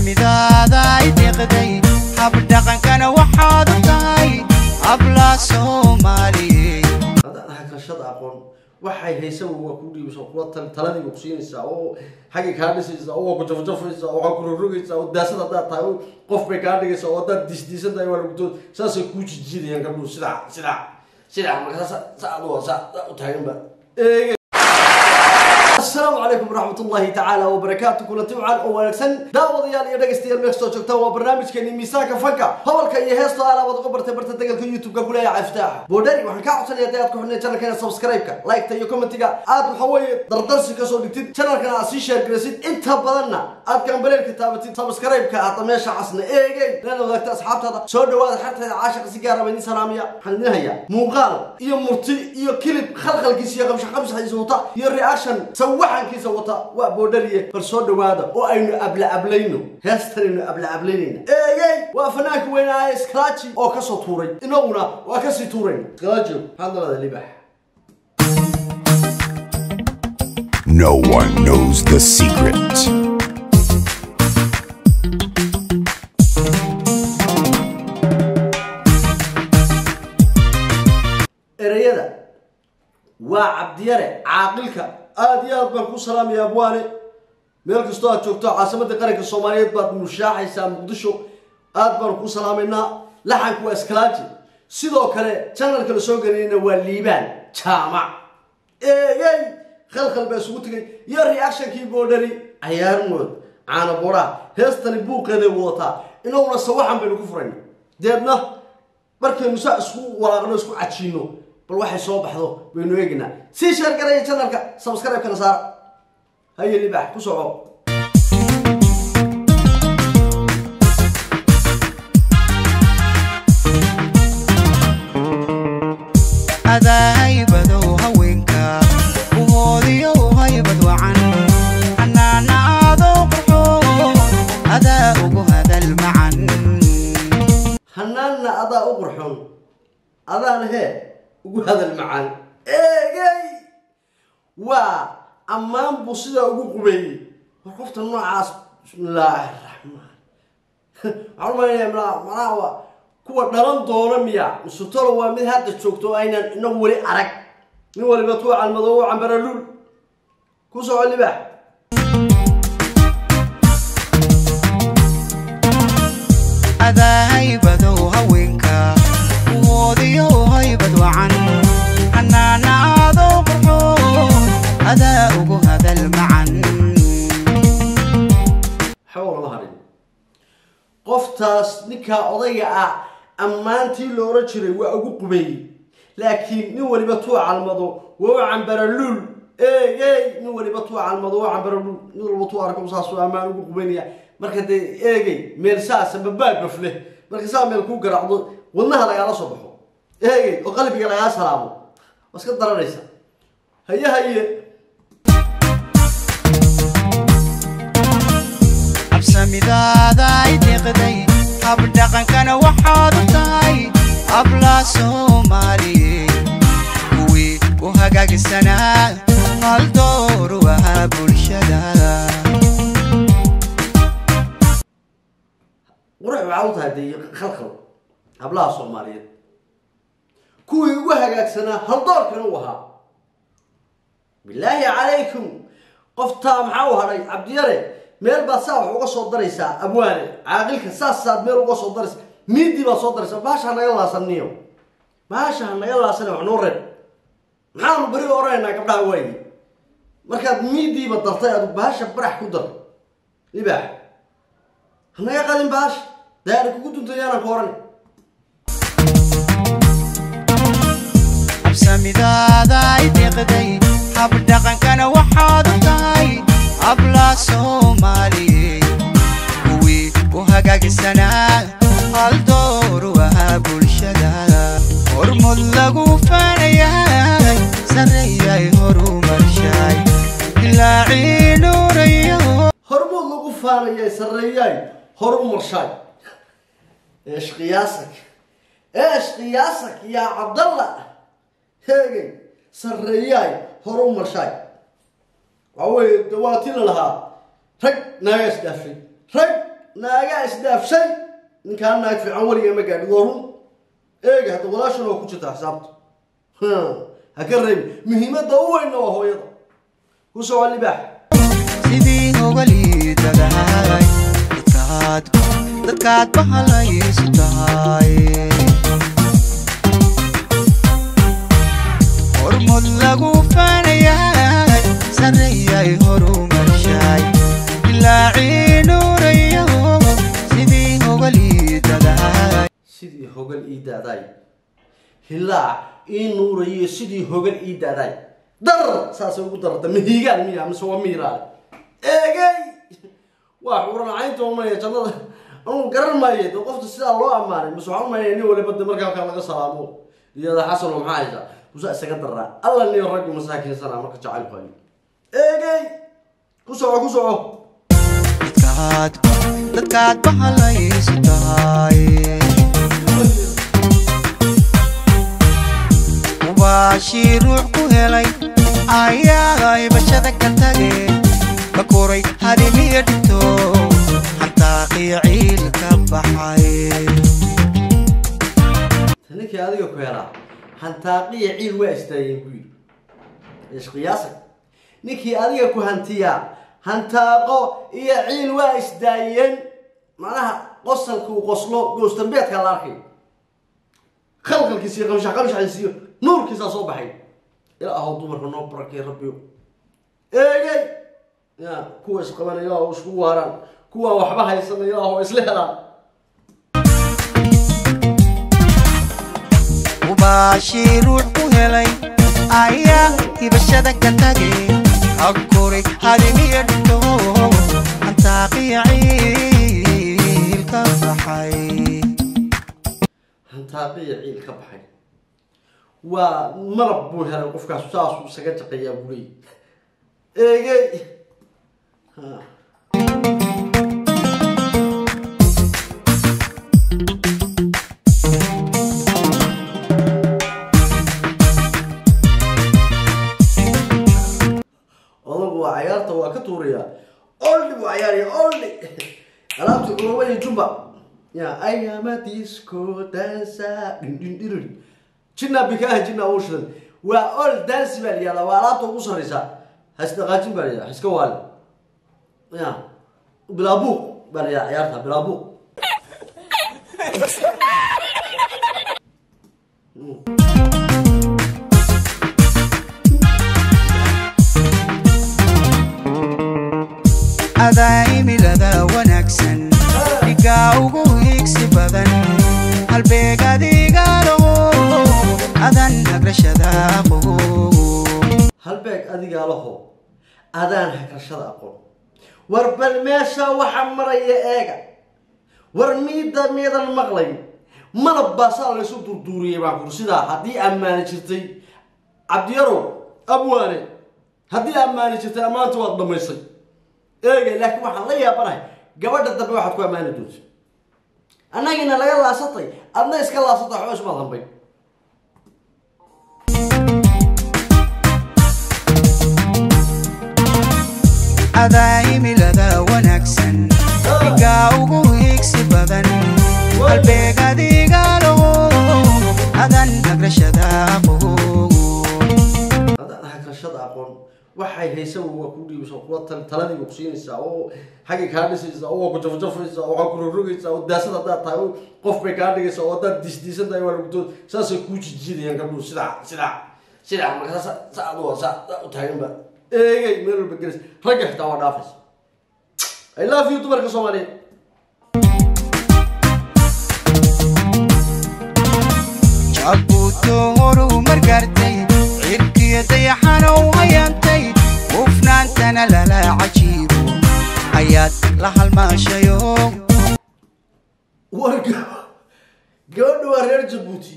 habsamidaada ay deeqday habdhaqankana waxaad u tahay habla soomaaliyeed haddaan hakashada aqoon waxay haysa waa ku dhiibsa kuwa tal- taladiiba ku siinaysaa oo xaggay kaa dhisaysaa oo waa ku jafjafaysaa oo waa ku rogrogaysaa oo daasad haddaad tahay oo qof bay kaa dhigaysaa oo haddaad disdiisan tahay waa lagutoo saasay kuu jijiidayaan gabdhuhu sidaa sidaa sidaa marka sa sa adoo sa sa u taaganba eege asalaamu calaykum waraxmat ullahi tacaala wabarakaatu kulanti wacan oo wanaagsan daawadayaal iyo dhegaystayaal meel kastoo joogtaan waa barnaamijkeeni miisaanka fanka hobalka iyo heesta alaabad uga bartay barta degalka youtube-ka kuleeyahay caftaaxa boodhari waxaan kaa codsanaya hadii aad ku xidhnay channelkeena subscribe-ka like-ta iyo commentiga aad waxa weeye dardarsi kasoo dhigtid channelkana aad sii share garaysid inta badanna aad gambaleelka taabatid subscribe-ka hadda meesha casna eegey lana wadaagta asxaabtaada soo dhawaada xarteeda caashaqa si gaara baa idin salaamaya waxaan idin hayaa muuqaal iyo murti iyo kilib khalkhalkiisa iyo qabsha qabsaxiisa wata iyo reaction sawaxankiisa wata waa boodhariye bal soo dhawaada oo aynu abla ablayno heestanaynu abla ablaynayna eegey waa fanaanka weynaaye scratchy oo kasoo tuuray inaguna waa kasii tuurayna scratchy maxaad nalada libax No one knows the secret. ereyada waa cabdiyare caaqilka aada iyo aad baan ku salaamaya abwaane meel kastoo aad joogto caasimadda qaranka soomaaliyeed baad mushaaxaysaa muqdisho aad baan ku salaamaynaa laxanku waa iskalaaji sidoo kale janalka la soo gelinayna waa liibaan jaamac eeyey khalkhal baa isugu tegay iyo reactionkii boodhari cayaarmood caana boodhaha heestani buuqeeday wadataa inaguna sawaxan baynu ku furayna deedna markaynu saa isku walaaqno isku cajiino bal waxay soo baxdo baynu eegaynaa sii sheer garaya channelka subscribe-kana saara haye libax ku soco adaa haybadow haweenka uhoodiyo haybad wacan xanaanaadoo qurxo adaa ugu hadal macan hanaanna adaa u qurxoon adaana hee ugu hadal macaan eegey waa ammaan buu sidaa ugu qubeeyey war qofta noocaas bismillaahi raxmaan waxaan u malaynayaa mala- macnaha waa kuwa dhalan doona miya misutolo waa mid hadda joogto oo aynan inagu weli arag nin waliba tuu calmadoo u cambara luul ku soco libax adaa haybadow haweenka uhoodiyo haybad wacan xanaanaadoo qurxo adaa ugu hadal macan waxba lama harin qoftaas ninkaa odayga ah ammaantii la oran jiray waa ugu qubeeyey laakiin nin waliba tuu calmado waa u cambaraluul ey ey nin waliba tuu calmado waa cambaraluul nin waliba tuu arko saasuu ammaan ugu qubeynaya marka dee eegey meel saasa babaabaf leh marka saa meel kuu garaacdo wadnaha lagaala soo baxo eegey oo qalbiga lagaa salaamo waa iska daranaysa haye haye habsamidaada ay deeqday habdhaqankana waxaad u tahay habla soomaaliyeed kuwii u hagaagisanaa hal dooru ahaa bulshada qurux waxaa u tahay dee khalkhal hablaha soomaaliyeed kuwii ugu hagaagsanaa haldoorkana u ahaa bilaahi calaykum qoftaa maxaa u hadhay cabdiyare meel baad saa wax uga soo daraysaa abwaane caaqilka saasaad meel uga soo daraysaa miidii baad soo daraysaa baasha ha naga laasaniyo baasha ha naga laasane wax noo reeb maxaanu beri oranaynaa gabdhaha waayi markaad miidiiba dartay adu baasha barax ku dar libaax ha naga qadin baasha daari kugu duntayaanaan ka oran habsamidaada ay deeqday habdhaqankana waxaad u tahay habla soomaaliyeed kuwii u hagaagisanaa hal dooru ahaa bulshada hormud lagu faanayahay sarreeyay horumarshaay dilaacii nuurayo hormood lagu faanayay sarreeyaay horu marshaay eesh qiyaasak eesh qiyaasak yaa cabdalla heegay sarreeyaay horu marshaay waxaa weeye de waa ti la lahaa rag naagaas dhaafay rag naagaa isdhaafshay ninkaan naag fiican weliga ma gaadhin waa run eega hadda walaashan oo ku jirta xisaabta ha ka reebi muhiimadda u weynna waa hooyada ku soco libaax sidii hogaliidadahay dadkaad dadkaad bahalaysu tahay hormud lagu faanayay sarreeyay horumarshay ilaacii nuurayo sidii hogaliidadahay sidii hogal ii daadaay hilaac ii nuurayo sidii hogal ii daadaay dar saasay ugu darata mahiigaan miya mise waa miiraale eegay waa xuuranacaynta umanaya jannada anugu garan maayo de qofta sidaa loo ammaanay mise waxaan umaynaya nin waliba de markaa halkaa laga salaamo iyada xasano maxaa haysaa kusa isaga daraa alla niyo raggi masaakiinsanaa marka jacaylku hayo eegay ku soco ku soco dadkaad dadkaad bahalaysu tahay mubaashii ruux ku helay ayaa ibashada ka tage ka koray hadimiyo dhigto xantaaqiyo ciil ka baxay ninkii adiga ku helaa hantaaqiya ciil waa istaageen ku yidhi ishqiyaasa ninkii adiga ku hantiyaa hantaaqo iyo ciil waa isdaayeen macnaha qosalkuu qoslo goostambeedka la arkay khalqalkiisa iyo qamshax qamshaxiisa iyo nuurkiisaa soo baxay ilaahow dumarka noo barakay rabbiyo eegay ya kuwa isqabanaya oo isku waaraan kuwa waxba haysanaya ilaahow isla helaan mubaashii ruux ku helay ayaa ibashada ka tage ka koray hadimiyo dhigto xantaaqiyo ciil ka baxay hantaaqiya ciil ka baxay waa malab buu helay qofkaas saasuu isaga jaqayaa buu leeyay eegey Ha. odagu waa cayaarta waa ka tuurayaa oldi buu cayaaraya oldi alaabti curuba iyo jumba ya ayama disco dansa dhindhindhiriri jinna bikaaha jinna uu shidan waa ol dansi baa layihahdaa waa alaabta ugu sarreysa hasdaqaajin baa layihahdaa iska waali ya bilaabuuq baa layihahdaa cayaarta bilaabuuq adaa imilada wanaagsan dhigaa ugu higsi badan halbeeg adigaalow adan nagrashada aqow halbeeg adigaa laho adaan hakarshada aqoon war bal meesha waxa maraya eega war miida miidan maqlay malab baa saa laysu durduuriyey baan kur sidaa haddii ammaani jirtay cabdiyarow abwaane haddii ammaani jirtay ammaanta waad dhamaysay eega laakiin waxaan la yaabanahay gabadha dambe waxaad ku ammaani doonta annagiina laga laasatay adna iska laasatay waxba ismaad hambay adaa imilada wanaagsan dhigaa ugu higsi badan halbeeg adigaalow adan nagrashada aqow haddaan hakarashada aqoon waxay haysa waa ku dhiibeysa kuwa tal- taladiiba ku siinaysaa oo xaggay kaa dhisaysaa oo waa ku jafjafaysaa oo waa ku rogrogaysaa oo daasad haddaad tahay oo qof bay kaa dhigaysaa oo haddaad disdiisan tahay waa lagudood saasay kuu jijiidayaan gabdhuhu sidaa sidaa sidaa markaa sa saa adu saa saa u taaganba eegay meel walba gelaysa ragga xitaa waa dhaafaysa i love you dumarka soomaaliyeed jabuuto horumar gaartay cirkiyo dayaxanow hayaantay hufnaantana lala cajiibo ayaad la halmaashayo war gab- gabadha waa reer jabuuti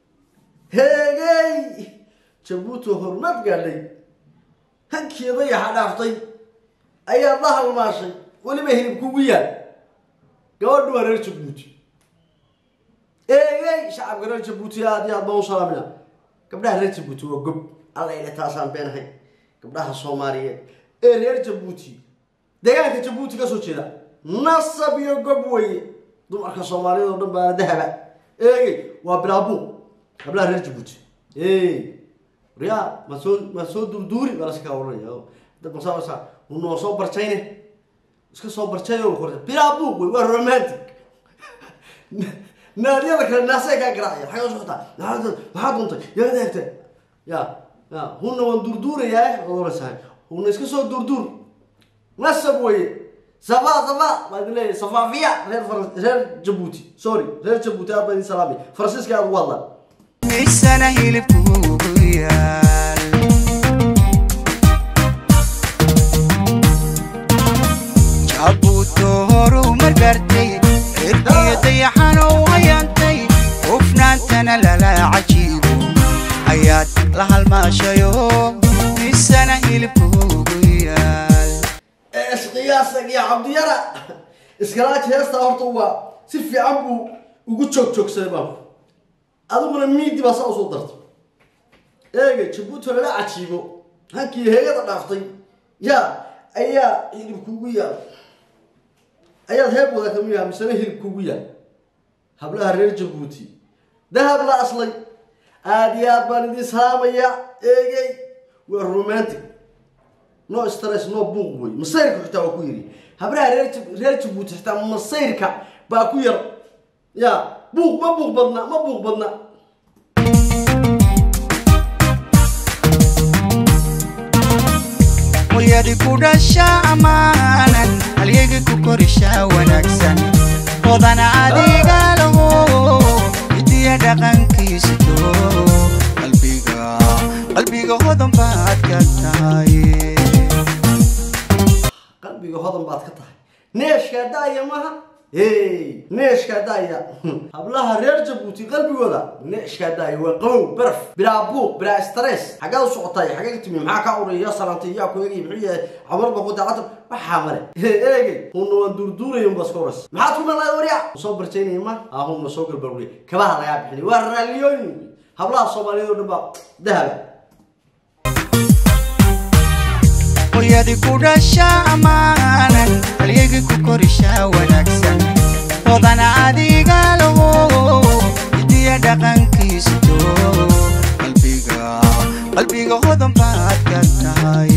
heegey jabuuti horumar gaadhay hankeeda yaxa dhaaftay ayaad la halmaashay weliba hilib kugu yaal gabadha waa reer jabuuti eegey shacabka reer jabuuti aad iyo aad baan u salaamina gabdhaha reer jabuuti waa gob alla ile taasaan beenahay gabdhaha soomaaliyeed ee reer jabuuti deegaanka jabuuti ka soo jeeda nasab iyo gob weye dumarka soomaaliyad oo dhan baana dahaba eegey waa bilaabuuq hablaha reer jabuuti waryaa ma soo ma soo durduuri baa laska kaa oranaya dad masaa unoo soo barjayne iska soo barjayo korta bilaabuuq wey waa romantic naadiyada kale naasay kaa garaacaya xagga socotaa maxaa duntay yaa daagta ya ya huna waan durduurayaa ood oraysaa huna iska soo durduur nasab weye safa safa baa idin leeyahay safaafiya reer Far- reer jabuuti sorry reer jabuuti aad baa idin salaamay faransiiska aad ugu hadlaan miisana hilibkuugu yaal jabuuto horumar gaartay cirkiyo dayaxan u hayaantay hufnaantana lala cajiibo ayaad la halmaashayo miisana hilibkuugu yaal isqiyaasag iyo cabdiyara iskalaaji heestaa horta waa si fiican buu ugu joog joogsaday baanku adiguna miidi baa saa usoo dartay eega jabuuti lala cajiibo hankii heegada dhaaftay yaa ayaa hilib kugu yaal ayaad heeb wada kamid yaha misena hilib kugu yaal hablaha reer jabuuti dahab la aslay aada iyo aad baan idin salaamaya eegey waa romantic no stress no buuq wey masayrka xitaa waa ku yiri habraha reer Jib- reer jabuuti xitaa masayrka baa ku yar ya buuq ma buuq badna ma buuq badna hooyadi ku dhasha ammaanan halyegi ku korisha wanaagsan hodana adiga laho hidiya dhaqankiisito qalbiga qalbiga hodan baad ka tahay qalbiga hodan baad ka tahay neeshkaa daaya maha hey neeshkaa daaya hablaha reer jabuuti qalbigooda neeshkaa daaya waa qabow baraf bilaa buuq bilaa stress xaggaad u socotay xagee ka timi maxaa kaa uraya salaantay yaa ku eegay muxuu yahay camarba ku daacata waxaa male eegay hunna waan duurduuraya unbaa iska horas maxaad ku maqlayd warya soo barjaynaya ma ahunna soo galbalwey kabaha lagaa bixinay waa raalliyooyin hablaha soomaaliyeed oo dhan baa dahaba hooyadi ku dhasha ammaanan halyegi ku korisha wanaagsan hodana adiga laho hidiya dhaqankiisito qalbiga qalbiga hodan baad ka tahay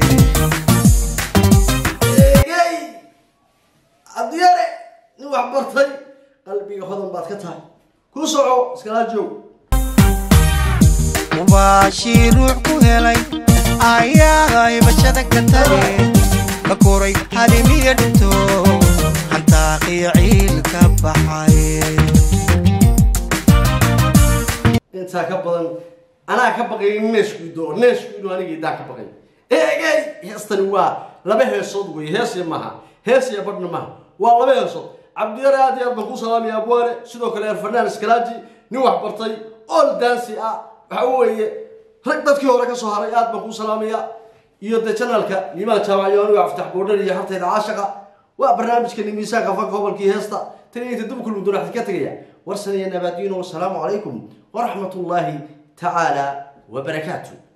eegey cabdiyare nin wax bartay qalbiga hodan baad ka tahay ku soco iskala joog mubaashii ruux ku helay ayaay bashada ka tale ka koray halimiya dhinto hantaaqiyo ciil ka baxay intaa ka badan anaa ka baqay neeshkuido neeshkuido aniga idaa ka baqay eegey heestani waa laba heesood wey heesiya maaha heesiya badhna maaha waa laba heesood cabdiyare aad iyo aad baan ku salaamaya abwaane sidoo kale erfanaan iskalaaji nin wax bartay ool daansi ah waxa weeye rag dadkii hore ka soo haray aad baan ku salaamaya iyo de janalka liimaan jaamaciyo anigo aftax boodhan iyo hartayda caashaqa waa barnaamijkani miisaanka fanka gobolkii heesta tan iyo inta dubka lugdon waxaan ka tegaya warsan iyo nabaadiino wasalaamu calaykum waraxmat ullaahi tacaala wabarakaatu